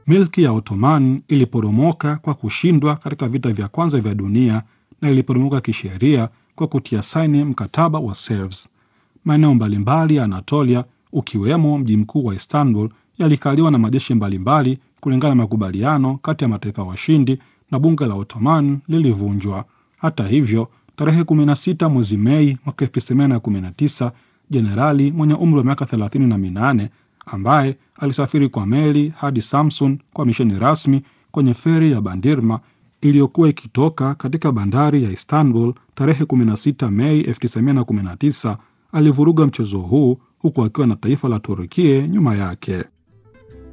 Milki ya Ottoman iliporomoka kwa kushindwa katika vita vya kwanza vya dunia na iliporomoka kisheria kwa kutia saini mkataba wa Sevres. Maeneo mbalimbali ya Anatolia ukiwemo mji mkuu wa Istanbul yalikaliwa na majeshi mbalimbali kulingana na makubaliano kati ya mataifa washindi na bunge la Ottoman lilivunjwa. Hata hivyo, tarehe 16 mwezi Mei mwaka 1919 jenerali mwenye umri wa miaka 38 ambaye alisafiri kwa meli hadi Samsun kwa misheni rasmi kwenye feri ya Bandirma iliyokuwa ikitoka katika bandari ya Istanbul tarehe 16 Mei 1919 alivuruga mchezo huu huku akiwa na taifa la Turukia nyuma yake.